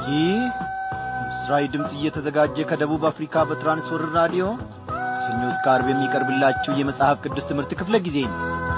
ይህ ምስራዊ ድምፅ እየተዘጋጀ ከደቡብ አፍሪካ በትራንስወርር ራዲዮ ከሰኞ እስከ ዓርብ የሚቀርብላችሁ የመጽሐፍ ቅዱስ ትምህርት ክፍለ ጊዜ ነው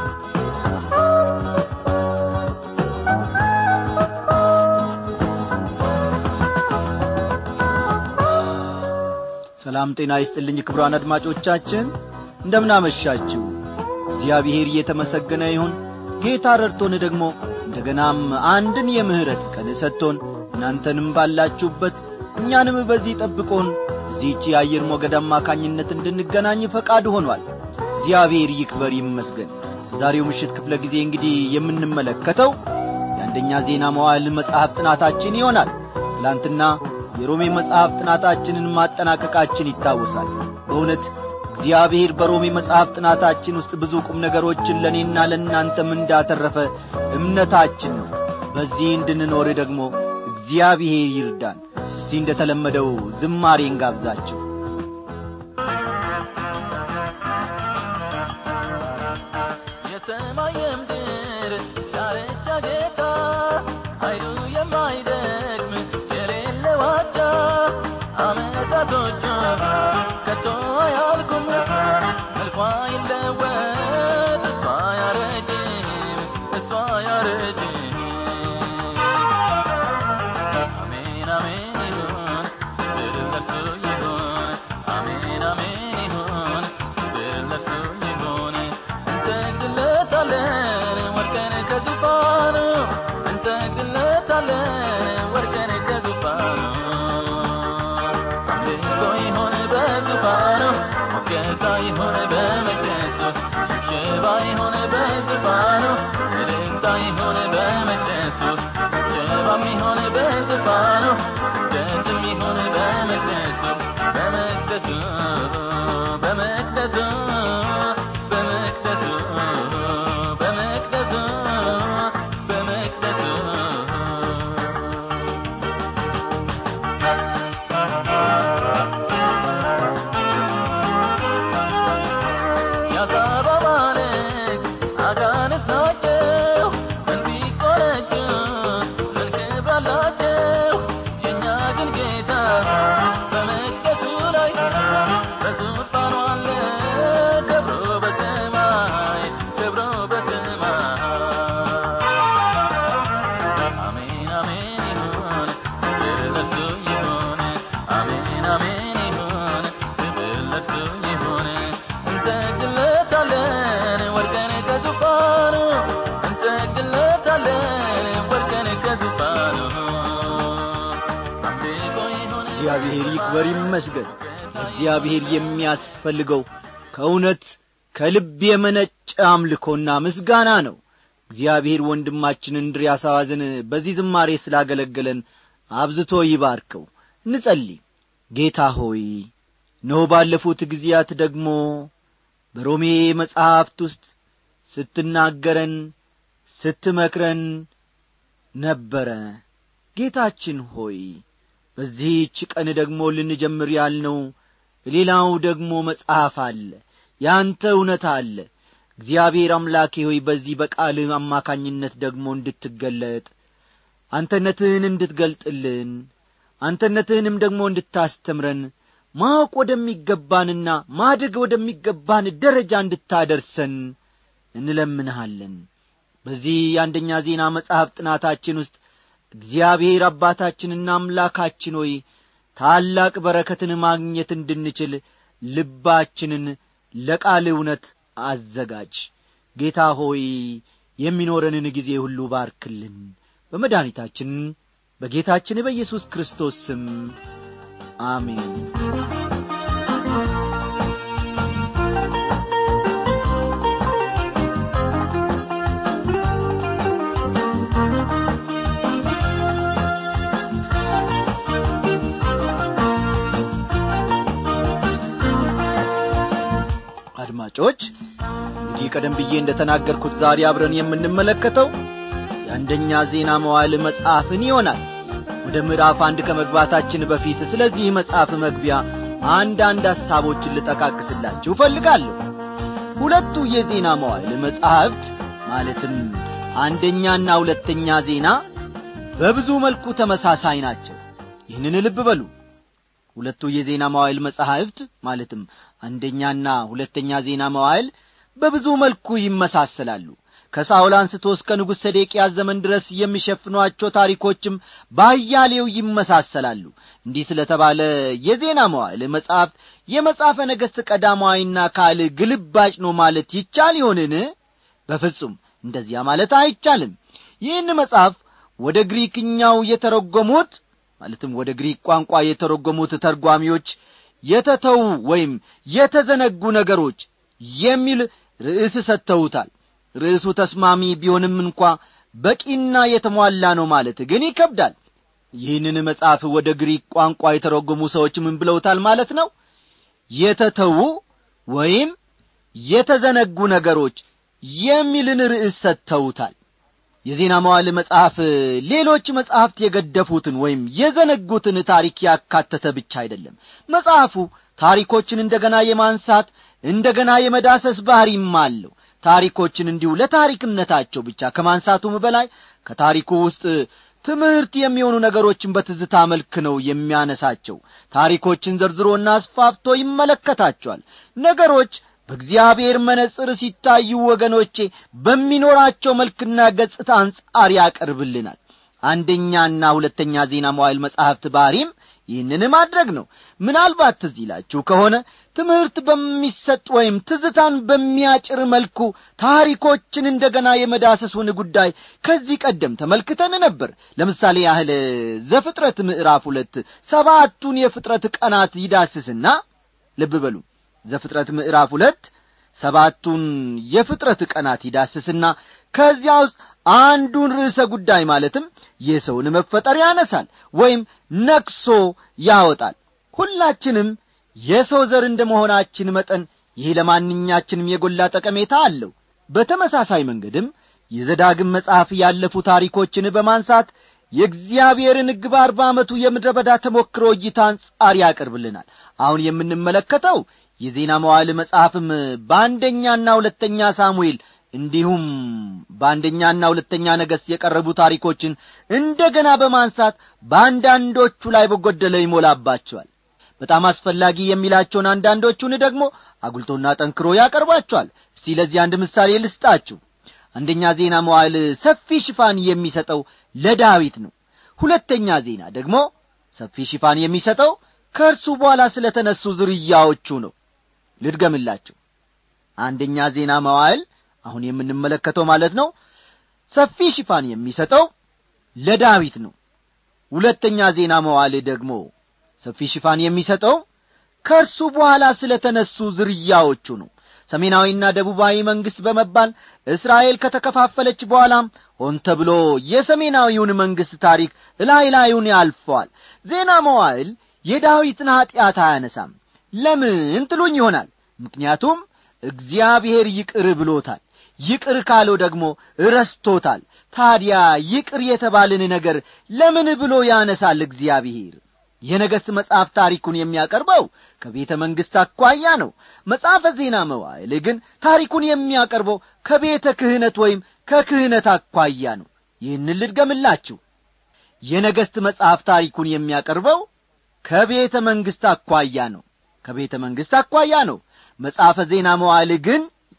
ሰላም ጤና ይስጥልኝ ክብሯን አድማጮቻችን እንደምናመሻችሁ እግዚአብሔር እየተመሰገነ ይሁን ጌታ ረድቶን ደግሞ እንደገናም አንድን የምህረት ቀን ሰጥቶን እናንተንም ባላችሁበት እኛንም በዚህ ጠብቆን እዚህች የአየር ሞገድ አማካኝነት እንድንገናኝ ፈቃድ ሆኗል እግዚአብሔር ይክበር ይመስገን በዛሬው ምሽት ክፍለ ጊዜ እንግዲህ የምንመለከተው የአንደኛ ዜና መዋዕል መጽሐፍ ጥናታችን ይሆናል ትላንትና የሮሜ መጽሐፍ ጥናታችንን ማጠናቀቃችን ይታወሳል በእውነት እግዚአብሔር በሮሜ መጽሐፍ ጥናታችን ውስጥ ብዙ ቁም ነገሮችን ለእኔና ለእናንተም እንዳተረፈ እምነታችን ነው በዚህ እንድንኖር ደግሞ እግዚአብሔር ይርዳን እስቲ እንደ ተለመደው ዝማሬ እንጋብዛችሁ የሰማይ የምድር ዳርቻ ጌታ ኃይሉ የማይደክም የሌለ ዋጃ አመታቶቹ ከቶ አያልኩም መልኳ ይለወጥ እሷ ያረጅም እሷ ያረጅም አሜን አሜን ይሁን ድል ለእርሱ ይሁን አሜን አሜን ይሁን ድል ለእርሱ ይሁን እንሰግድለታለን ወድቀን ከዙፋኑ እንሰግድለታለን ወድቀን ከዙፋኑ አምልኮ ይሁን በዙፋኑ ሞገሳ ይሁን በመቅደሱ ሽብሸባ ይሁን በዙፋኑ እልልታ ይሁን በመቅደሱ ጭብጨባም ይሁን በዙፋኑ ስግደትም ይሁን በመቅደሱ በመቅደሱ በመቅደሱ በመቅደሱ በመቅደሱ በመቅደሱ ያሳባባልክ አጋንንት ናቸው እንዲቆነጁ ምን ክብር አላቸው የእኛ ግን ጌታ በመቅደሱ ላይ በዙፋኑ አለ ክብሩ በሰማይ ክብሩ በሰማይ አሜን አሜን ይሁን ክብር ለእርሱ ይሁን አሜን አሜን ይሁን ክብር ለእርሱ ይሁን እንሰግድለታለን ወድቀን ከዙፋኑ እንሰግድለታለን ወድቀን ከዙፋኑ አምልኮ ይሁን እግዚአብሔር ይክበር ይመስገን እግዚአብሔር የሚያስፈልገው ከእውነት ከልብ የመነጨ አምልኮና ምስጋና ነው እግዚአብሔር ወንድማችን እንድርያስ አዋዝን በዚህ ዝማሬ ስላገለገለን አብዝቶ ይባርከው እንጸልይ ጌታ ሆይ እነሆ ባለፉት ጊዜያት ደግሞ በሮሜ መጻሕፍት ውስጥ ስትናገረን ስትመክረን ነበረ ጌታችን ሆይ በዚህች ቀን ደግሞ ልንጀምር ያልነው ሌላው ደግሞ መጽሐፍ አለ ያንተ እውነት አለ እግዚአብሔር አምላኬ ሆይ በዚህ በቃልህ አማካኝነት ደግሞ እንድትገለጥ አንተነትህን እንድትገልጥልን አንተነትህንም ደግሞ እንድታስተምረን ማወቅ ወደሚገባንና ማደግ ወደሚገባን ደረጃ እንድታደርሰን እንለምንሃለን በዚህ የአንደኛ ዜና መጽሐፍ ጥናታችን ውስጥ እግዚአብሔር አባታችንና አምላካችን ሆይ ታላቅ በረከትን ማግኘት እንድንችል ልባችንን ለቃል እውነት አዘጋጅ ጌታ ሆይ የሚኖረንን ጊዜ ሁሉ ባርክልን በመድኃኒታችን በጌታችን በኢየሱስ ክርስቶስ ስም አሜን አድማጮች እንግዲህ ቀደም ብዬ እንደ ተናገርኩት ዛሬ አብረን የምንመለከተው የአንደኛ ዜና መዋዕል መጽሐፍን ይሆናል ወደ ምዕራፍ አንድ ከመግባታችን በፊት ስለዚህ መጽሐፍ መግቢያ አንዳንድ ሐሳቦችን ልጠቃቅስላችሁ እፈልጋለሁ ሁለቱ የዜና መዋዕል መጻሕፍት ማለትም አንደኛና ሁለተኛ ዜና በብዙ መልኩ ተመሳሳይ ናቸው ይህንን ልብ በሉ ሁለቱ የዜና መዋዕል መጻሕፍት ማለትም አንደኛና ሁለተኛ ዜና መዋዕል በብዙ መልኩ ይመሳሰላሉ ከሳውል አንስቶ እስከ ንጉሥ ሰዴቅያስ ዘመን ድረስ የሚሸፍኗቸው ታሪኮችም ባያሌው ይመሳሰላሉ እንዲህ ስለ ተባለ የዜና መዋዕል መጻሕፍት የመጽሐፈ ነገሥት ቀዳማዊና ካል ግልባጭ ነው ማለት ይቻል ይሆንን በፍጹም እንደዚያ ማለት አይቻልም ይህን መጽሐፍ ወደ ግሪክኛው የተረጎሙት ማለትም ወደ ግሪክ ቋንቋ የተረጎሙት ተርጓሚዎች የተተዉ ወይም የተዘነጉ ነገሮች የሚል ርዕስ ሰጥተውታል ርዕሱ ተስማሚ ቢሆንም እንኳ በቂና የተሟላ ነው ማለት ግን ይከብዳል ይህንን መጽሐፍ ወደ ግሪክ ቋንቋ የተረጎሙ ሰዎች ምን ብለውታል ማለት ነው የተተዉ ወይም የተዘነጉ ነገሮች የሚልን ርዕስ ሰጥተውታል የዜና መዋል መጽሐፍ ሌሎች መጽሐፍት የገደፉትን ወይም የዘነጉትን ታሪክ ያካተተ ብቻ አይደለም መጽሐፉ ታሪኮችን እንደገና የማንሳት እንደገና የመዳሰስ ባሕሪም አለው ታሪኮችን እንዲሁ ለታሪክነታቸው ብቻ ከማንሳቱም በላይ ከታሪኩ ውስጥ ትምህርት የሚሆኑ ነገሮችን በትዝታ መልክ ነው የሚያነሳቸው ታሪኮችን ዘርዝሮና አስፋፍቶ ይመለከታቸዋል ነገሮች በእግዚአብሔር መነጽር ሲታዩ ወገኖቼ በሚኖራቸው መልክና ገጽታ አንጻር ያቀርብልናል አንደኛና ሁለተኛ ዜና መዋይል መጻሕፍት ባሕሪም ይህንን ማድረግ ነው ምናልባት ትዝ ይላችሁ ከሆነ ትምህርት በሚሰጥ ወይም ትዝታን በሚያጭር መልኩ ታሪኮችን እንደገና የመዳሰሱን ጉዳይ ከዚህ ቀደም ተመልክተን ነበር ለምሳሌ ያህል ዘፍጥረት ምዕራፍ ሁለት ሰባቱን የፍጥረት ቀናት ይዳስስና ልብ በሉ ዘፍጥረት ምዕራፍ ሁለት ሰባቱን የፍጥረት ቀናት ይዳስስና ከዚያ ውስጥ አንዱን ርዕሰ ጉዳይ ማለትም የሰውን መፈጠር ያነሳል ወይም ነክሶ ያወጣል ሁላችንም የሰው ዘር እንደ መሆናችን መጠን ይህ ለማንኛችንም የጎላ ጠቀሜታ አለው በተመሳሳይ መንገድም የዘዳግም መጽሐፍ ያለፉ ታሪኮችን በማንሳት የእግዚአብሔርን ሕግ በአርባ ዓመቱ የምድረ በዳ ተሞክሮ እይታ አንጻር ያቀርብልናል አሁን የምንመለከተው የዜና መዋዕል መጽሐፍም በአንደኛና ሁለተኛ ሳሙኤል እንዲሁም በአንደኛና ሁለተኛ ነገሥት የቀረቡ ታሪኮችን እንደገና በማንሳት በአንዳንዶቹ ላይ በጐደለ ይሞላባቸዋል በጣም አስፈላጊ የሚላቸውን አንዳንዶቹን ደግሞ አጉልቶና ጠንክሮ ያቀርባቸዋል እስቲ ለዚህ አንድ ምሳሌ ልስጣችሁ አንደኛ ዜና መዋዕል ሰፊ ሽፋን የሚሰጠው ለዳዊት ነው ሁለተኛ ዜና ደግሞ ሰፊ ሽፋን የሚሰጠው ከእርሱ በኋላ ስለ ተነሱ ዝርያዎቹ ነው ልድገምላችሁ አንደኛ ዜና መዋዕል አሁን የምንመለከተው ማለት ነው ሰፊ ሽፋን የሚሰጠው ለዳዊት ነው ሁለተኛ ዜና መዋዕል ደግሞ ሰፊ ሽፋን የሚሰጠው ከእርሱ በኋላ ስለ ተነሱ ዝርያዎቹ ነው ሰሜናዊና ደቡባዊ መንግሥት በመባል እስራኤል ከተከፋፈለች በኋላም ሆን ተብሎ የሰሜናዊውን መንግሥት ታሪክ እላይ ላዩን ያልፈዋል ዜና መዋዕል የዳዊትን ኀጢአት አያነሳም ለምን ትሉኝ ይሆናል ምክንያቱም እግዚአብሔር ይቅር ብሎታል ይቅር ካለው ደግሞ ረስቶታል ታዲያ ይቅር የተባልን ነገር ለምን ብሎ ያነሳል እግዚአብሔር የነገሥት መጽሐፍ ታሪኩን የሚያቀርበው ከቤተ መንግሥት አኳያ ነው መጽሐፈ ዜና መዋዕል ግን ታሪኩን የሚያቀርበው ከቤተ ክህነት ወይም ከክህነት አኳያ ነው ይህን ልድገምላችሁ የነገሥት መጽሐፍ ታሪኩን የሚያቀርበው ከቤተ መንግሥት አኳያ ነው ከቤተ መንግሥት አኳያ ነው መጽሐፈ ዜና መዋዕል ግን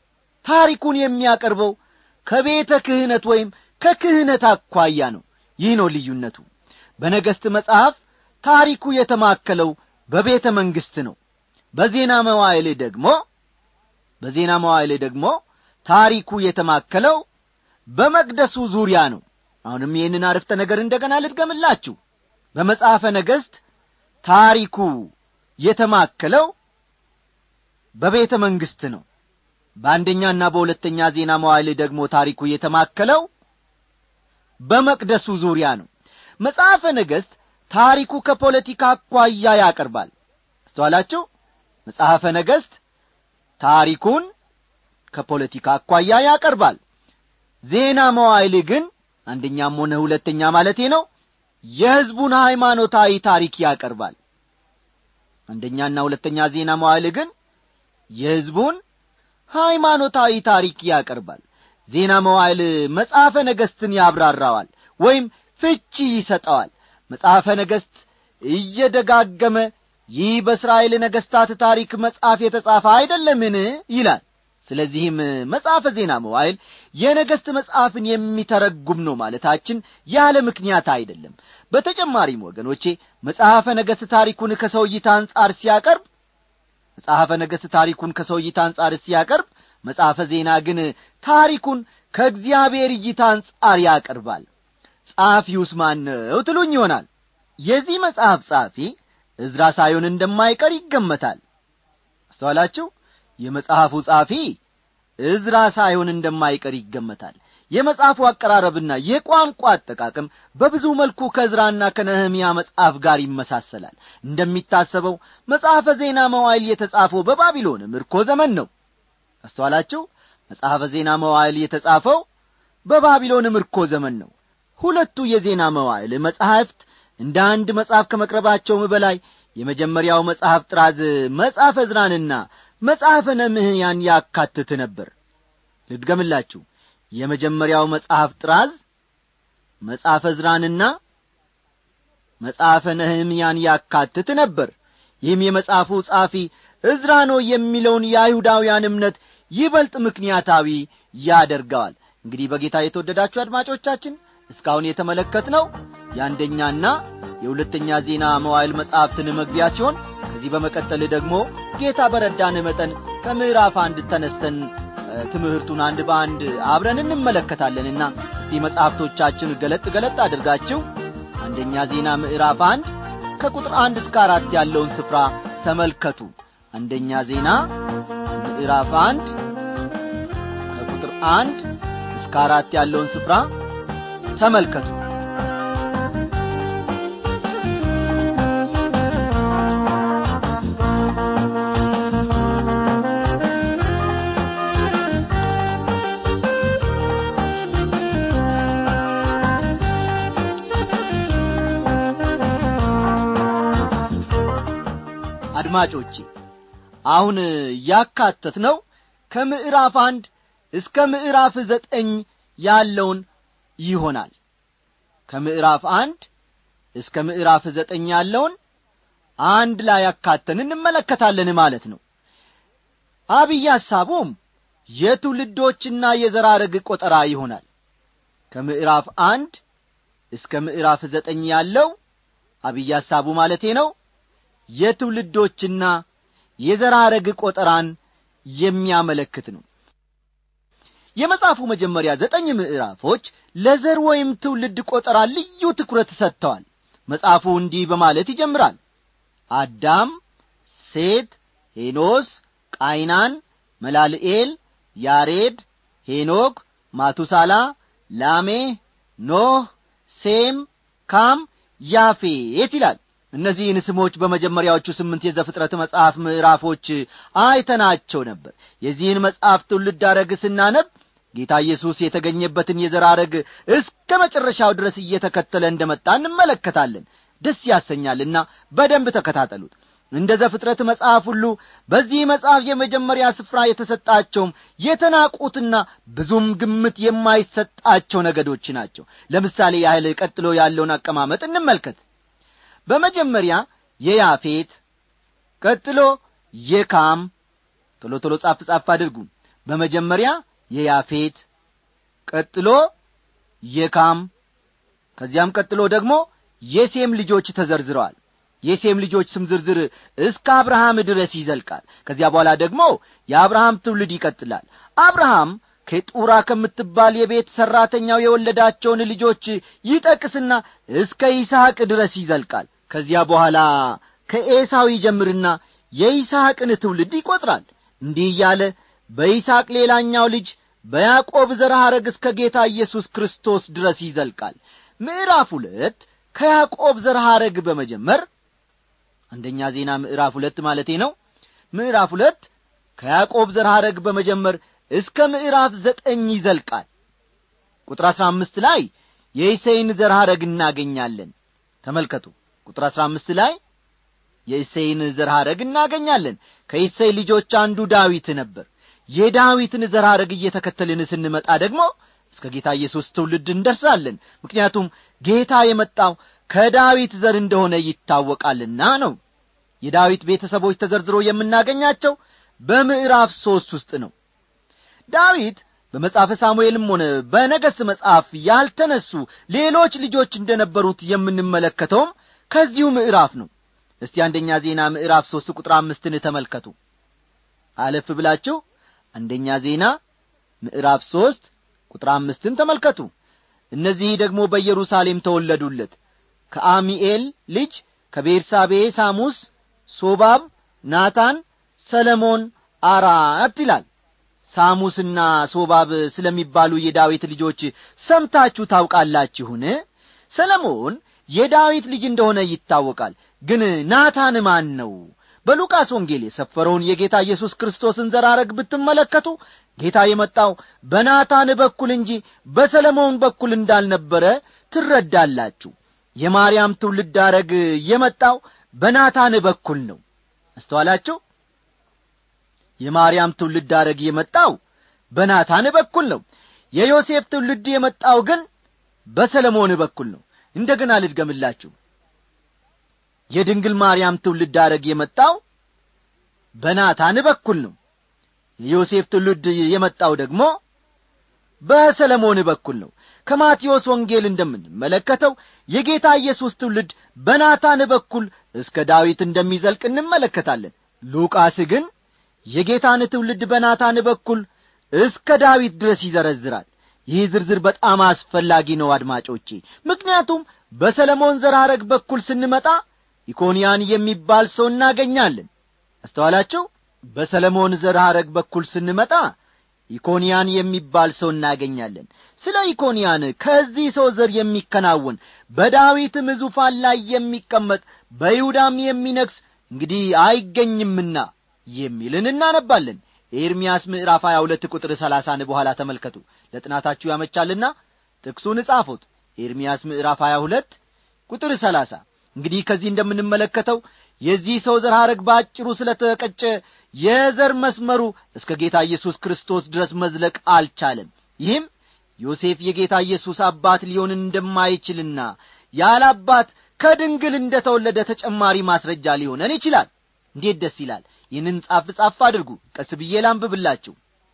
ታሪኩን የሚያቀርበው ከቤተ ክህነት ወይም ከክህነት አኳያ ነው ይህ ነው ልዩነቱ በነገሥት መጽሐፍ ታሪኩ የተማከለው በቤተ መንግሥት ነው በዜና መዋዕል ደግሞ በዜና መዋዕል ደግሞ ታሪኩ የተማከለው በመቅደሱ ዙሪያ ነው አሁንም ይህንን አረፍተ ነገር እንደገና ልድገምላችሁ በመጽሐፈ ነገሥት ታሪኩ የተማከለው በቤተ መንግሥት ነው በአንደኛና በሁለተኛ ዜና መዋዕል ደግሞ ታሪኩ የተማከለው በመቅደሱ ዙሪያ ነው መጽሐፈ ነገሥት ታሪኩ ከፖለቲካ አኳያ ያቀርባል አስተዋላችሁ መጽሐፈ ነገሥት ታሪኩን ከፖለቲካ አኳያ ያቀርባል ዜና መዋዕል ግን አንደኛም ሆነ ሁለተኛ ማለቴ ነው የሕዝቡን ሃይማኖታዊ ታሪክ ያቀርባል አንደኛና ሁለተኛ ዜና መዋዕል ግን የሕዝቡን ሃይማኖታዊ ታሪክ ያቀርባል ዜና መዋዕል መጽሐፈ ነገሥትን ያብራራዋል ወይም ፍቺ ይሰጠዋል መጽሐፈ ነገሥት እየደጋገመ ይህ በእስራኤል ነገሥታት ታሪክ መጽሐፍ የተጻፈ አይደለምን ይላል ስለዚህም መጽሐፈ ዜና መዋይል የነገሥት መጽሐፍን የሚተረጉም ነው ማለታችን ያለ ምክንያት አይደለም በተጨማሪም ወገኖቼ መጽሐፈ ነገሥት ታሪኩን ከሰው እይታ አንጻር ሲያቀርብ መጽሐፈ ነገሥት ታሪኩን ከሰው እይታ አንጻር ሲያቀርብ መጽሐፈ ዜና ግን ታሪኩን ከእግዚአብሔር እይታ አንጻር ያቀርባል ጸሐፊውስ ማን ነው ትሉኝ ይሆናል የዚህ መጽሐፍ ጸሐፊ እዝራ ሳይሆን እንደማይቀር ይገመታል አስተዋላችሁ የመጽሐፉ ጸሐፊ እዝራ ሳይሆን እንደማይቀር ይገመታል የመጽሐፉ አቀራረብና የቋንቋ አጠቃቀም በብዙ መልኩ ከእዝራና ከነህምያ መጽሐፍ ጋር ይመሳሰላል እንደሚታሰበው መጽሐፈ ዜና መዋይል የተጻፈው በባቢሎን ምርኮ ዘመን ነው አስተዋላችሁ መጽሐፈ ዜና መዋይል የተጻፈው በባቢሎን ምርኮ ዘመን ነው ሁለቱ የዜና መዋዕል መጻሕፍት እንደ አንድ መጽሐፍ ከመቅረባቸውም በላይ የመጀመሪያው መጽሐፍ ጥራዝ መጽሐፈ ዕዝራንና መጽሐፈ ነምህያን ያካትት ነበር ልድገምላችሁ የመጀመሪያው መጽሐፍ ጥራዝ መጽሐፈ ዕዝራንና መጽሐፈ ነህምያን ያካትት ነበር ይህም የመጽሐፉ ጻፊ ዕዝራ ነው የሚለውን የአይሁዳውያን እምነት ይበልጥ ምክንያታዊ ያደርገዋል እንግዲህ በጌታ የተወደዳችሁ አድማጮቻችን እስካሁን የተመለከት ነው የአንደኛና የሁለተኛ ዜና መዋይል መጻሕፍትን መግቢያ ሲሆን ከዚህ በመቀጠል ደግሞ ጌታ በረዳን መጠን ከምዕራፍ አንድ ተነስተን ትምህርቱን አንድ በአንድ አብረን እንመለከታለንና እስቲ መጻሕፍቶቻችን ገለጥ ገለጥ አድርጋችሁ አንደኛ ዜና ምዕራፍ አንድ ከቁጥር አንድ እስከ አራት ያለውን ስፍራ ተመልከቱ አንደኛ ዜና ምዕራፍ አንድ ከቁጥር አንድ እስከ አራት ያለውን ስፍራ ተመልከቱ አድማጮቼ አሁን ያካተት ነው ከምዕራፍ አንድ እስከ ምዕራፍ ዘጠኝ ያለውን ይሆናል ከምዕራፍ አንድ እስከ ምዕራፍ ዘጠኝ ያለውን አንድ ላይ ያካተን እንመለከታለን ማለት ነው አብይ ሐሳቡም የትውልዶችና የዘራረግ ቆጠራ ይሆናል ከምዕራፍ አንድ እስከ ምዕራፍ ዘጠኝ ያለው አብይ ሐሳቡ ማለቴ ነው የትውልዶችና የዘራረግ ቆጠራን የሚያመለክት ነው የመጽሐፉ መጀመሪያ ዘጠኝ ምዕራፎች ለዘር ወይም ትውልድ ቆጠራ ልዩ ትኩረት ሰጥተዋል መጽሐፉ እንዲህ በማለት ይጀምራል አዳም ሴት ሄኖስ ቃይናን መላልኤል ያሬድ ሄኖክ ማቱሳላ ላሜ ኖህ ሴም ካም ያፌት ይላል እነዚህን ስሞች በመጀመሪያዎቹ ስምንት የዘፍጥረት መጽሐፍ ምዕራፎች አይተናቸው ነበር የዚህን መጽሐፍ ትውልድ አረግ ስናነብ ጌታ ኢየሱስ የተገኘበትን የዘር አረግ እስከ መጨረሻው ድረስ እየተከተለ እንደመጣ እንመለከታለን ደስ ያሰኛልና በደንብ ተከታተሉት እንደ ዘፍጥረት መጽሐፍ ሁሉ በዚህ መጽሐፍ የመጀመሪያ ስፍራ የተሰጣቸውም የተናቁትና ብዙም ግምት የማይሰጣቸው ነገዶች ናቸው ለምሳሌ ያህል ቀጥሎ ያለውን አቀማመጥ እንመልከት በመጀመሪያ የያፌት ቀጥሎ የካም ቶሎ ቶሎ ጻፍ ጻፍ አድርጉ በመጀመሪያ የያፌት ቀጥሎ የካም ከዚያም ቀጥሎ ደግሞ የሴም ልጆች ተዘርዝረዋል የሴም ልጆች ስም ዝርዝር እስከ አብርሃም ድረስ ይዘልቃል ከዚያ በኋላ ደግሞ የአብርሃም ትውልድ ይቀጥላል አብርሃም ከጡራ ከምትባል የቤት ሠራተኛው የወለዳቸውን ልጆች ይጠቅስና እስከ ይስሐቅ ድረስ ይዘልቃል ከዚያ በኋላ ከኤሳው ይጀምርና የይስሐቅን ትውልድ ይቈጥራል እንዲህ እያለ በይስሐቅ ሌላኛው ልጅ በያዕቆብ ዘር ሐረግ እስከ ጌታ ኢየሱስ ክርስቶስ ድረስ ይዘልቃል ምዕራፍ ሁለት ከያዕቆብ ዘር ሐረግ በመጀመር አንደኛ ዜና ምዕራፍ ሁለት ማለቴ ነው ምዕራፍ ሁለት ከያዕቆብ ዘር ሐረግ በመጀመር እስከ ምዕራፍ ዘጠኝ ይዘልቃል ቁጥር አሥራ አምስት ላይ የእሴይን ዘር ሐረግ እናገኛለን ተመልከቱ ቁጥር አሥራ አምስት ላይ የእሴይን ዘር ሐረግ እናገኛለን ከእሴይ ልጆች አንዱ ዳዊት ነበር የዳዊትን ዘር ሐረግ እየተከተልን ስንመጣ ደግሞ እስከ ጌታ ኢየሱስ ትውልድ እንደርሳለን ምክንያቱም ጌታ የመጣው ከዳዊት ዘር እንደሆነ ይታወቃልና ነው የዳዊት ቤተሰቦች ተዘርዝሮ የምናገኛቸው በምዕራፍ ሦስት ውስጥ ነው ዳዊት በመጽሐፈ ሳሙኤልም ሆነ በነገሥት መጽሐፍ ያልተነሱ ሌሎች ልጆች እንደነበሩት የምንመለከተውም ከዚሁ ምዕራፍ ነው እስቲ አንደኛ ዜና ምዕራፍ ሦስት ቁጥር አምስትን ተመልከቱ አለፍ ብላችሁ አንደኛ ዜና ምዕራፍ ሦስት ቁጥር አምስትን ተመልከቱ እነዚህ ደግሞ በኢየሩሳሌም ተወለዱለት ከአሚኤል ልጅ ከቤርሳቤ ሳሙስ ሶባብ ናታን ሰለሞን አራት ይላል ሳሙስና ሶባብ ስለሚባሉ የዳዊት ልጆች ሰምታችሁ ታውቃላችሁን ሰለሞን የዳዊት ልጅ እንደሆነ ይታወቃል ግን ናታን ማን ነው በሉቃስ ወንጌል የሰፈረውን የጌታ ኢየሱስ ክርስቶስን ዘራረግ ብትመለከቱ ጌታ የመጣው በናታን በኩል እንጂ በሰለሞን በኩል እንዳልነበረ ትረዳላችሁ የማርያም ትውልድ አረግ የመጣው በናታን በኩል ነው አስተዋላችሁ የማርያም ትውልድ አረግ የመጣው በናታን በኩል ነው የዮሴፍ ትውልድ የመጣው ግን በሰለሞን በኩል ነው እንደገና ልድገምላችሁ የድንግል ማርያም ትውልድ አረግ የመጣው በናታን በኩል ነው የዮሴፍ ትውልድ የመጣው ደግሞ በሰለሞን በኩል ነው ከማቴዎስ ወንጌል እንደምንመለከተው የጌታ ኢየሱስ ትውልድ በናታን በኩል እስከ ዳዊት እንደሚዘልቅ እንመለከታለን ሉቃስ ግን የጌታን ትውልድ በናታን በኩል እስከ ዳዊት ድረስ ይዘረዝራል ይህ ዝርዝር በጣም አስፈላጊ ነው አድማጮቼ ምክንያቱም በሰለሞን ዘራረግ በኩል ስንመጣ ኢኮንያን የሚባል ሰው እናገኛለን አስተዋላችሁ በሰለሞን ዘራረግ በኩል ስንመጣ ኢኮንያን የሚባል ሰው እናገኛለን ስለ ኢኮንያን ከዚህ ሰው ዘር የሚከናወን በዳዊትም ዙፋን ላይ የሚቀመጥ በይሁዳም የሚነግስ እንግዲህ አይገኝምና የሚልን እናነባለን ኤርምያስ ምዕራፍ 22 ቁጥር 30 በኋላ ተመልከቱ ለጥናታችሁ ያመቻልና ጥቅሱን እጻፉት ኤርምያስ ምዕራፍ 22 ቁጥር 30 እንግዲህ ከዚህ እንደምንመለከተው የዚህ ሰው ዘር ሐረግ በአጭሩ ስለ ተቀጨ የዘር መስመሩ እስከ ጌታ ኢየሱስ ክርስቶስ ድረስ መዝለቅ አልቻለም ይህም ዮሴፍ የጌታ ኢየሱስ አባት ሊሆን እንደማይችልና ያለ አባት ከድንግል እንደ ተወለደ ተጨማሪ ማስረጃ ሊሆነን ይችላል እንዴት ደስ ይላል ይህንን ጻፍ ጻፍ አድርጉ ቀስ ብዬ ላንብብላችሁ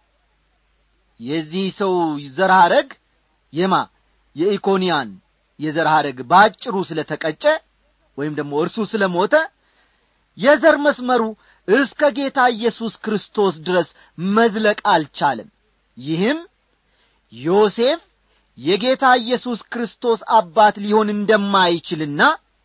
የዚህ ሰው ዘር ሐረግ የማ የኢኮንያን የዘር ሐረግ በአጭሩ ስለ ተቀጨ ወይም ደግሞ እርሱ ስለ ሞተ የዘር መስመሩ እስከ ጌታ ኢየሱስ ክርስቶስ ድረስ መዝለቅ አልቻለም ይህም ዮሴፍ የጌታ ኢየሱስ ክርስቶስ አባት ሊሆን እንደማይችልና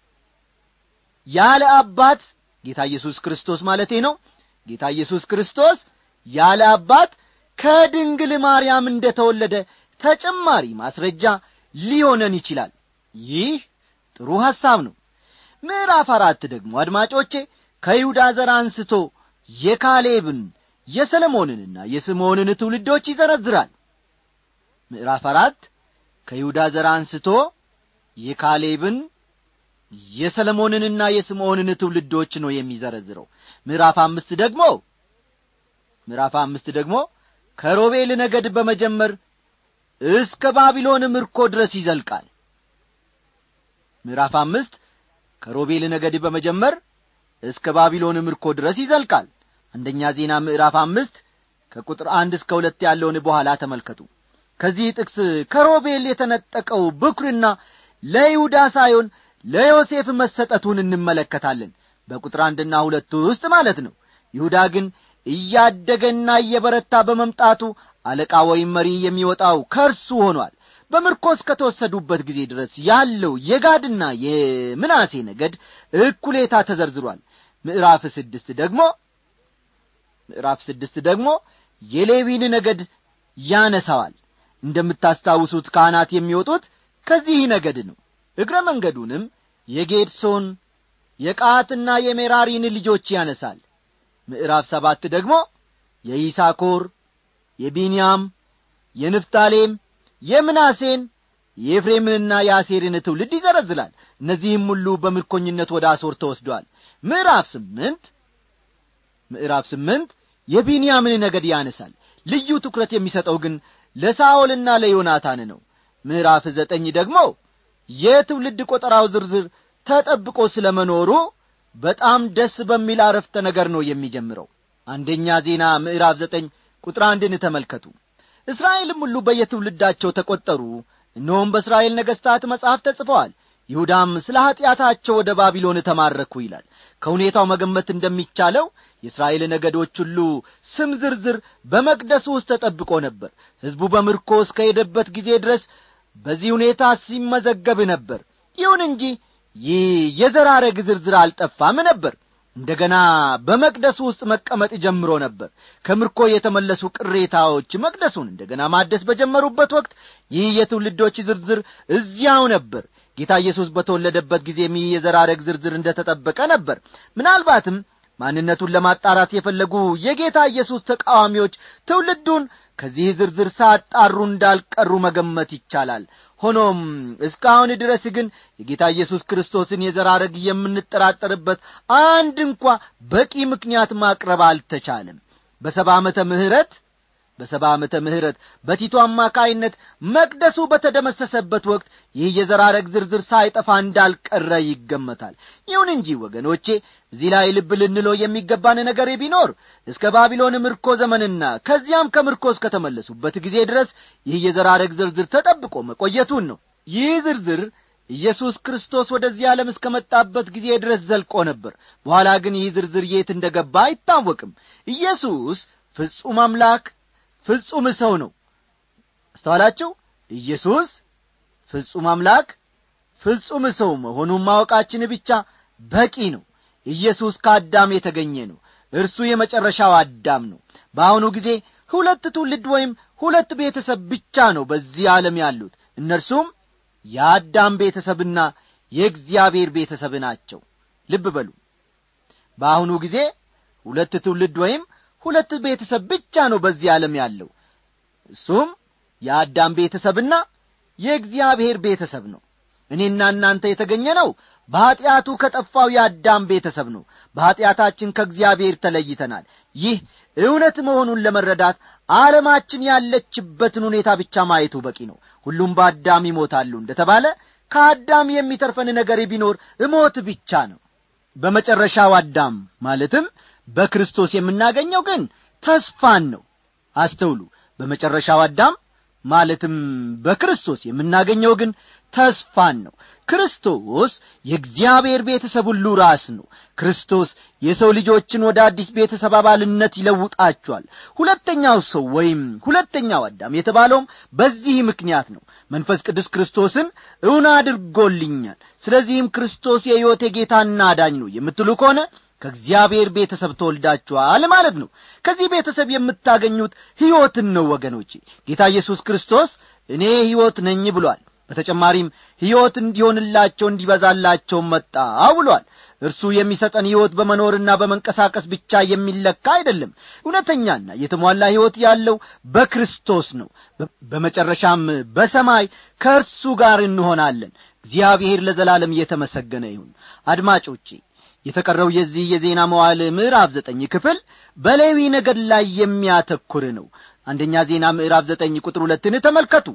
ያለ አባት ጌታ ኢየሱስ ክርስቶስ ማለቴ ነው ጌታ ኢየሱስ ክርስቶስ ያለ አባት ከድንግል ማርያም እንደ ተወለደ ተጨማሪ ማስረጃ ሊሆነን ይችላል ይህ ጥሩ ሐሳብ ነው ምዕራፍ አራት ደግሞ አድማጮቼ ከይሁዳ ዘር አንስቶ የካሌብን የሰለሞንንና የስምዖንን ትውልዶች ይዘረዝራል ምዕራፍ አራት ከይሁዳ ዘር አንስቶ የካሌብን የሰለሞንንና የስምዖንን ትውልዶች ነው የሚዘረዝረው ምዕራፍ አምስት ደግሞ ምዕራፍ አምስት ደግሞ ከሮቤል ነገድ በመጀመር እስከ ባቢሎን ምርኮ ድረስ ይዘልቃል ምዕራፍ አምስት ከሮቤል ነገድ በመጀመር እስከ ባቢሎን ምርኮ ድረስ ይዘልቃል አንደኛ ዜና ምዕራፍ አምስት ከቁጥር አንድ እስከ ሁለት ያለውን በኋላ ተመልከቱ ከዚህ ጥቅስ ከሮቤል የተነጠቀው ብኩርና ለይሁዳ ሳይሆን ለዮሴፍ መሰጠቱን እንመለከታለን በቁጥር አንድና ሁለቱ ውስጥ ማለት ነው ይሁዳ ግን እያደገና እየበረታ በመምጣቱ አለቃ ወይም መሪ የሚወጣው ከእርሱ ሆኗል በምርኮ እስከተወሰዱበት ጊዜ ድረስ ያለው የጋድና የምናሴ ነገድ እኩሌታ ተዘርዝሯል ምዕራፍ ስድስት ደግሞ ምዕራፍ ስድስት ደግሞ የሌዊን ነገድ ያነሳዋል እንደምታስታውሱት ካህናት የሚወጡት ከዚህ ነገድ ነው እግረ መንገዱንም የጌድሶን የቃትና የሜራሪን ልጆች ያነሳል ምዕራፍ ሰባት ደግሞ የይሳኮር የቢንያም የንፍታሌም የምናሴን የኤፍሬምንና የአሴርን ትውልድ ይዘረዝላል እነዚህም ሁሉ በምርኮኝነት ወደ አሶር ተወስደዋል ምዕራፍ ስምንት ምዕራፍ ስምንት የቢንያምን ነገድ ያነሳል ልዩ ትኩረት የሚሰጠው ግን ለሳኦልና ለዮናታን ነው ምዕራፍ ዘጠኝ ደግሞ የትውልድ ቆጠራው ዝርዝር ተጠብቆ ስለ መኖሩ በጣም ደስ በሚል አረፍተ ነገር ነው የሚጀምረው አንደኛ ዜና ምዕራፍ ዘጠኝ ቁጥር አንድን ተመልከቱ እስራኤልም ሁሉ በየትውልዳቸው ተቈጠሩ እነሆም በእስራኤል ነገሥታት መጽሐፍ ተጽፈዋል ይሁዳም ስለ ኀጢአታቸው ወደ ባቢሎን ተማረኩ ይላል ከሁኔታው መገመት እንደሚቻለው የእስራኤል ነገዶች ሁሉ ስም ዝርዝር በመቅደሱ ውስጥ ተጠብቆ ነበር ሕዝቡ በምርኮ እስከሄደበት ጊዜ ድረስ በዚህ ሁኔታ ሲመዘገብ ነበር ይሁን እንጂ ይህ የዘራረግ ዝርዝር አልጠፋም ነበር እንደገና በመቅደሱ ውስጥ መቀመጥ ጀምሮ ነበር ከምርኮ የተመለሱ ቅሬታዎች መቅደሱን እንደገና ማደስ በጀመሩበት ወቅት ይህ የትውልዶች ዝርዝር እዚያው ነበር ጌታ ኢየሱስ በተወለደበት ጊዜም ይህ የዘራረግ ዝርዝር እንደ ተጠበቀ ነበር ምናልባትም ማንነቱን ለማጣራት የፈለጉ የጌታ ኢየሱስ ተቃዋሚዎች ትውልዱን ከዚህ ዝርዝር ሳጣሩ እንዳልቀሩ መገመት ይቻላል ሆኖም እስካሁን ድረስ ግን የጌታ ኢየሱስ ክርስቶስን የዘራረግ የምንጠራጠርበት አንድ እንኳ በቂ ምክንያት ማቅረብ አልተቻለም በሰባ ዓመተ ምህረት በሰባ ዓመተ ምህረት በቲቶ አማካይነት መቅደሱ በተደመሰሰበት ወቅት ይህ የዘራረግ ዝርዝር ሳይጠፋ እንዳልቀረ ይገመታል ይሁን እንጂ ወገኖቼ እዚህ ላይ ልብ ልንለው የሚገባን ነገር ቢኖር እስከ ባቢሎን ምርኮ ዘመንና ከዚያም ከምርኮ እስከተመለሱበት ጊዜ ድረስ ይህ የዘራረግ ዝርዝር ተጠብቆ መቆየቱን ነው ይህ ዝርዝር ኢየሱስ ክርስቶስ ወደዚህ ዓለም እስከ መጣበት ጊዜ ድረስ ዘልቆ ነበር በኋላ ግን ይህ ዝርዝር የት እንደ ገባ አይታወቅም ኢየሱስ ፍጹም አምላክ ፍጹም ሰው ነው አስተዋላችሁ ኢየሱስ ፍጹም አምላክ ፍጹም ሰው መሆኑን ማወቃችን ብቻ በቂ ነው ኢየሱስ ከአዳም የተገኘ ነው እርሱ የመጨረሻው አዳም ነው በአሁኑ ጊዜ ሁለት ትውልድ ወይም ሁለት ቤተሰብ ብቻ ነው በዚህ ዓለም ያሉት እነርሱም የአዳም ቤተሰብና የእግዚአብሔር ቤተሰብ ናቸው ልብ በሉ በአሁኑ ጊዜ ሁለት ትውልድ ወይም ሁለት ቤተሰብ ብቻ ነው በዚህ ዓለም ያለው እሱም የአዳም ቤተሰብና የእግዚአብሔር ቤተሰብ ነው እኔና እናንተ የተገኘ ነው በኀጢአቱ ከጠፋው የአዳም ቤተሰብ ነው በኀጢአታችን ከእግዚአብሔር ተለይተናል ይህ እውነት መሆኑን ለመረዳት ዓለማችን ያለችበትን ሁኔታ ብቻ ማየቱ በቂ ነው ሁሉም በአዳም ይሞታሉ እንደ ተባለ ከአዳም የሚተርፈን ነገር ቢኖር እሞት ብቻ ነው በመጨረሻው አዳም ማለትም በክርስቶስ የምናገኘው ግን ተስፋን ነው አስተውሉ በመጨረሻው አዳም ማለትም በክርስቶስ የምናገኘው ግን ተስፋን ነው ክርስቶስ የእግዚአብሔር ቤተሰብ ሁሉ ራስ ነው ክርስቶስ የሰው ልጆችን ወደ አዲስ ቤተሰብ አባልነት ይለውጣቸዋል ሁለተኛው ሰው ወይም ሁለተኛው አዳም የተባለውም በዚህ ምክንያት ነው መንፈስ ቅዱስ ክርስቶስን እውን አድርጎልኛል ስለዚህም ክርስቶስ የሕይወቴ ጌታና አዳኝ ነው የምትሉ ከሆነ ከእግዚአብሔር ቤተሰብ ተወልዳችኋል ማለት ነው ከዚህ ቤተሰብ የምታገኙት ሕይወትን ነው ወገኖቼ ጌታ ኢየሱስ ክርስቶስ እኔ ሕይወት ነኝ ብሏል በተጨማሪም ሕይወት እንዲሆንላቸው እንዲበዛላቸው መጣው ብሏል እርሱ የሚሰጠን ሕይወት በመኖርና በመንቀሳቀስ ብቻ የሚለካ አይደለም እውነተኛና የተሟላ ሕይወት ያለው በክርስቶስ ነው በመጨረሻም በሰማይ ከእርሱ ጋር እንሆናለን እግዚአብሔር ለዘላለም እየተመሰገነ ይሁን አድማጮቼ የተቀረው የዚህ የዜና መዋል ምዕራፍ ዘጠኝ ክፍል በሌዊ ነገድ ላይ የሚያተኩር ነው አንደኛ ዜና ምዕራፍ ዘጠኝ ቁጥር ሁለትን ተመልከቱ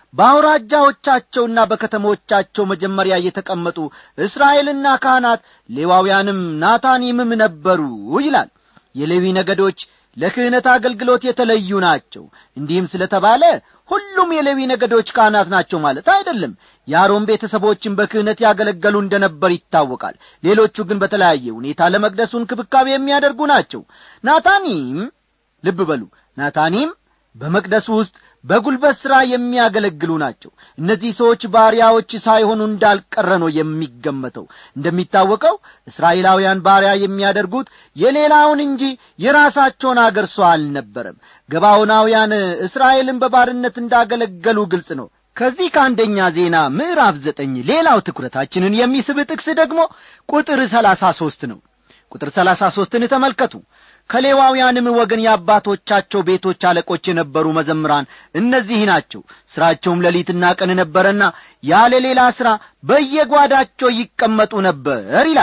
በአውራጃዎቻቸውና በከተሞቻቸው መጀመሪያ የተቀመጡ እስራኤልና ካህናት ሌዋውያንም ናታኒምም ነበሩ ይላል የሌዊ ነገዶች ለክህነት አገልግሎት የተለዩ ናቸው እንዲህም ስለ ተባለ ሁሉም የሌዊ ነገዶች ካህናት ናቸው ማለት አይደለም የአሮን ቤተሰቦችን በክህነት ያገለገሉ እንደነበር ይታወቃል ሌሎቹ ግን በተለያየ ሁኔታ ለመቅደሱ እንክብካቤ የሚያደርጉ ናቸው ናታኒም ልብ በሉ ናታኒም በመቅደሱ ውስጥ በጉልበት ሥራ የሚያገለግሉ ናቸው እነዚህ ሰዎች ባሪያዎች ሳይሆኑ እንዳልቀረ ነው የሚገመተው እንደሚታወቀው እስራኤላውያን ባሪያ የሚያደርጉት የሌላውን እንጂ የራሳቸውን አገር ሰው አልነበረም ገባዖናውያን እስራኤልን በባርነት እንዳገለገሉ ግልጽ ነው ከዚህ ከአንደኛ ዜና ምዕራፍ ዘጠኝ ሌላው ትኩረታችንን የሚስብ ጥቅስ ደግሞ ቁጥር ሰላሳ ሦስት ነው ቁጥር ሰላሳ ሦስትን ተመልከቱ ከሌዋውያንም ወገን የአባቶቻቸው ቤቶች አለቆች የነበሩ መዘምራን እነዚህ ናቸው ሥራቸውም ሌሊትና ቀን ነበረና ያለ ሌላ ሥራ በየጓዳቸው ይቀመጡ ነበር ይላል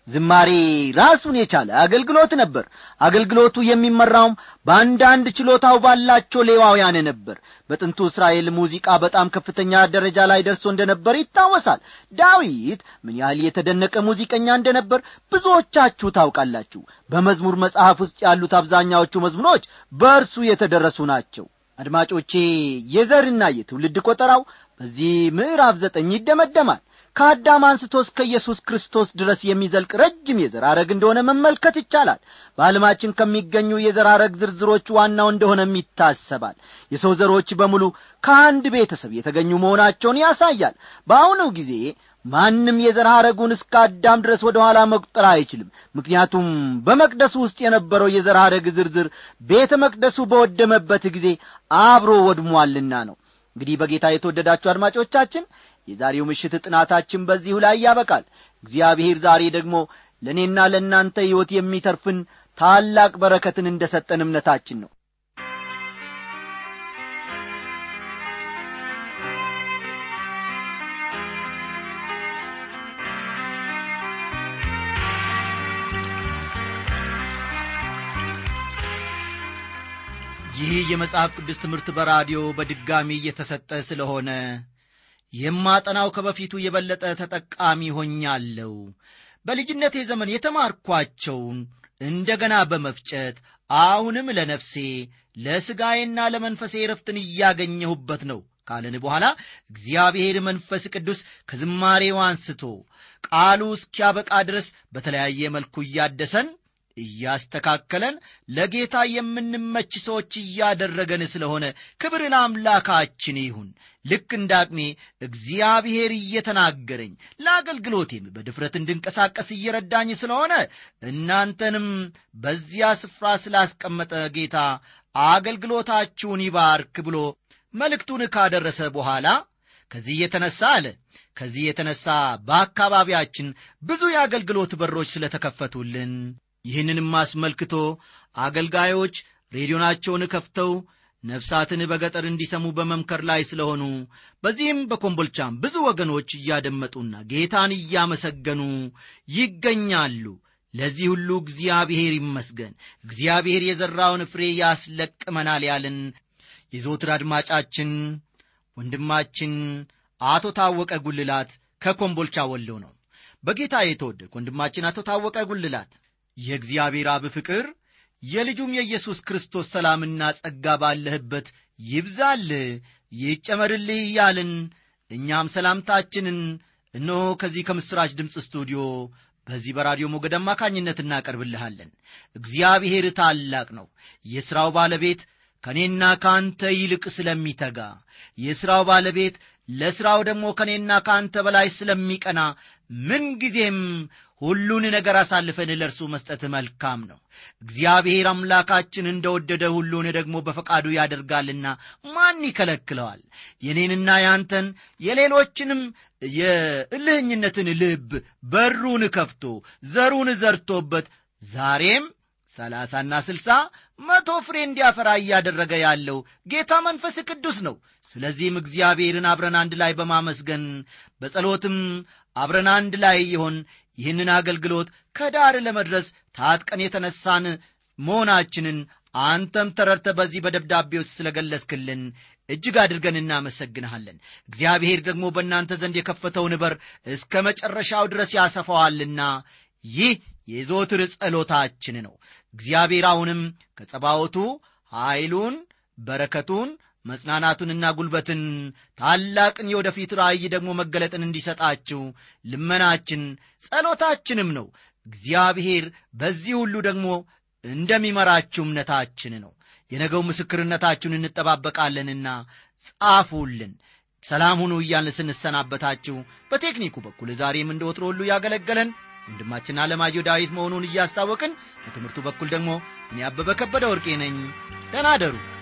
ዝማሬ ራሱን የቻለ አገልግሎት ነበር አገልግሎቱ የሚመራውም በአንዳንድ ችሎታው ባላቸው ሌዋውያን ነበር በጥንቱ እስራኤል ሙዚቃ በጣም ከፍተኛ ደረጃ ላይ ደርሶ እንደነበር ይታወሳል ዳዊት ምን ያህል የተደነቀ ሙዚቀኛ እንደነበር ብዙዎቻችሁ ታውቃላችሁ በመዝሙር መጽሐፍ ውስጥ ያሉት አብዛኛዎቹ መዝሙሮች በእርሱ የተደረሱ ናቸው አድማጮቼ የዘርና የትውልድ ቆጠራው በዚህ ምዕራፍ ዘጠኝ ይደመደማል ከአዳም አንስቶ እስከ ኢየሱስ ክርስቶስ ድረስ የሚዘልቅ ረጅም የዘር ሐረግ እንደሆነ መመልከት ይቻላል በዓለማችን ከሚገኙ የዘር ሐረግ ዝርዝሮች ዋናው እንደሆነም ይታሰባል የሰው ዘሮች በሙሉ ከአንድ ቤተሰብ የተገኙ መሆናቸውን ያሳያል በአሁኑ ጊዜ ማንም የዘር ሐረጉን እስከ አዳም ድረስ ወደ ኋላ መቁጠር አይችልም ምክንያቱም በመቅደሱ ውስጥ የነበረው የዘር ሐረግ ዝርዝር ቤተ መቅደሱ በወደመበት ጊዜ አብሮ ወድሟልና ነው እንግዲህ በጌታ የተወደዳችሁ አድማጮቻችን የዛሬው ምሽት ጥናታችን በዚሁ ላይ ያበቃል እግዚአብሔር ዛሬ ደግሞ ለእኔና ለእናንተ ሕይወት የሚተርፍን ታላቅ በረከትን እንደ ሰጠን እምነታችን ነው ይህ የመጽሐፍ ቅዱስ ትምህርት በራዲዮ በድጋሚ እየተሰጠ ስለሆነ የማጠናው ከበፊቱ የበለጠ ተጠቃሚ ሆኛለሁ በልጅነቴ ዘመን የተማርኳቸውን እንደገና በመፍጨት አሁንም ለነፍሴ ለሥጋዬና ለመንፈሴ ረፍትን እያገኘሁበት ነው ካለን በኋላ እግዚአብሔር መንፈስ ቅዱስ ከዝማሬው አንስቶ ቃሉ እስኪያበቃ ድረስ በተለያየ መልኩ እያደሰን እያስተካከለን ለጌታ የምንመች ሰዎች እያደረገን ስለሆነ ክብር ለአምላካችን ይሁን ልክ እንደ አቅሜ እግዚአብሔር እየተናገረኝ ለአገልግሎቴም በድፍረት እንድንቀሳቀስ እየረዳኝ ስለሆነ እናንተንም በዚያ ስፍራ ስላስቀመጠ ጌታ አገልግሎታችሁን ይባርክ ብሎ መልእክቱን ካደረሰ በኋላ ከዚህ የተነሳ አለ ከዚህ የተነሳ በአካባቢያችን ብዙ የአገልግሎት በሮች ስለተከፈቱልን ይህንንም አስመልክቶ አገልጋዮች ሬዲዮናቸውን ከፍተው ነፍሳትን በገጠር እንዲሰሙ በመምከር ላይ ስለሆኑ በዚህም በኮምቦልቻም ብዙ ወገኖች እያደመጡና ጌታን እያመሰገኑ ይገኛሉ ለዚህ ሁሉ እግዚአብሔር ይመስገን እግዚአብሔር የዘራውን ፍሬ ያስለቅመናል ያልን የዘወትር አድማጫችን ወንድማችን አቶ ታወቀ ጉልላት ከኮምቦልቻ ወሎ ነው በጌታ የተወደድክ ወንድማችን አቶ ታወቀ ጉልላት የእግዚአብሔር አብ ፍቅር የልጁም የኢየሱስ ክርስቶስ ሰላምና ጸጋ ባለህበት ይብዛልህ ይጨመርልህ እያልን እኛም ሰላምታችንን እነሆ ከዚህ ከምሥራች ድምፅ ስቱዲዮ በዚህ በራዲዮ ሞገድ አማካኝነት እናቀርብልሃለን እግዚአብሔር ታላቅ ነው የሥራው ባለቤት ከእኔና ከአንተ ይልቅ ስለሚተጋ የሥራው ባለቤት ለሥራው ደግሞ ከእኔና ከአንተ በላይ ስለሚቀና ምንጊዜም ሁሉን ነገር አሳልፈን ለእርሱ መስጠት መልካም ነው እግዚአብሔር አምላካችን እንደወደደ ሁሉን ደግሞ በፈቃዱ ያደርጋልና ማን ይከለክለዋል የኔንና ያንተን የሌሎችንም የእልህኝነትን ልብ በሩን ከፍቶ ዘሩን ዘርቶበት ዛሬም ሰላሳና ስልሳ መቶ ፍሬ እንዲያፈራ እያደረገ ያለው ጌታ መንፈስ ቅዱስ ነው ስለዚህም እግዚአብሔርን አብረን አንድ ላይ በማመስገን በጸሎትም አብረን አንድ ላይ የሆን ይህንን አገልግሎት ከዳር ለመድረስ ታጥቀን የተነሳን መሆናችንን አንተም ተረድተ በዚህ በደብዳቤ ውስጥ ስለገለጽክልን እጅግ አድርገን እናመሰግንሃለን እግዚአብሔር ደግሞ በእናንተ ዘንድ የከፈተውን በር እስከ መጨረሻው ድረስ ያሰፋዋልና ይህ የዞትር ጸሎታችን ነው እግዚአብሔር አሁንም ከጸባወቱ ኀይሉን በረከቱን መጽናናቱንና ጉልበትን ታላቅን የወደፊት ራእይ ደግሞ መገለጥን እንዲሰጣችሁ ልመናችን ጸሎታችንም ነው እግዚአብሔር በዚህ ሁሉ ደግሞ እንደሚመራችሁ እምነታችን ነው የነገው ምስክርነታችሁን እንጠባበቃለንና ጻፉልን ሰላም ሁኑ እያልን ስንሰናበታችሁ በቴክኒኩ በኩል ዛሬም እንደ ወትሮ ሁሉ ያገለገለን ወንድማችን አለማየሁ ዳዊት መሆኑን እያስታወቅን በትምህርቱ በኩል ደግሞ እኔ አበበ ከበደ ወርቄ ነኝ ደናደሩ